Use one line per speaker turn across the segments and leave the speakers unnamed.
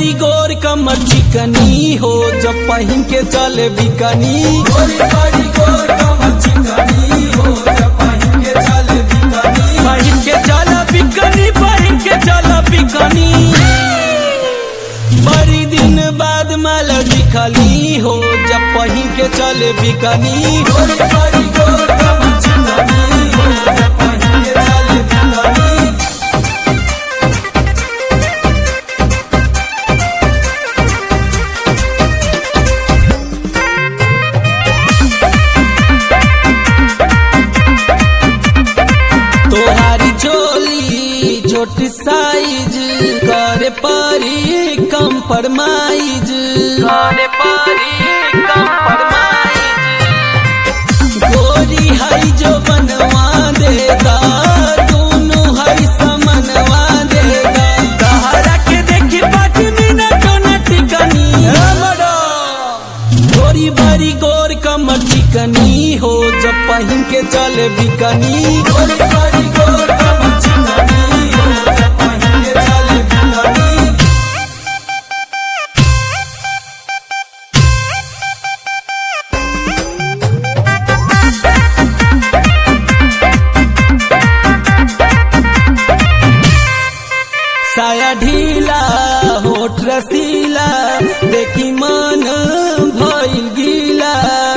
बड़ी गोर कमर चिकनी हो जब पहिन के चले बिकनी
गोरी बड़ी गोर कमर चिकनी हो जब पहिन के चले बिकनी
पहिन के चला बिकनी पहिन के चला बिकनी बड़ी दिन बाद माल दिखली हो जब पहिन के चले बिकनी
गोरी बड़ी गोर कमर चिकनी हो जब पहिन के चले बिकनी
तोहारी चोली छोटी साइज करे परी कंप्रोमाइज करे परी कंप्रोमाइज गोरी हई जो बनवा देगा दोनों हई समनवा देगा तहरा के देखी पाँच मिनट न टिकनी गोरी बड़ी गोर कमर चिकनी हो जब पहिन के चले बिकनी
गोरी बड़ी गोर कमर चिकनी हो जब पहिन के चले बिकनी
साया ढीला होठ रसीला देखी मन भइल गीला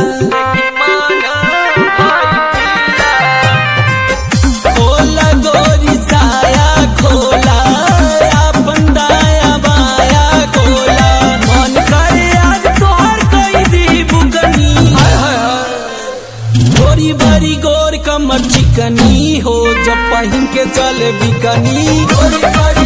खोला गोरी साया खोला अपन दाया बाया खोला मन करे आज तोहर कई दी बुकनी गोरी बड़ी गोर कमर चिकनी हो जब पहिन के चले बिकनी
गोरी बड़ी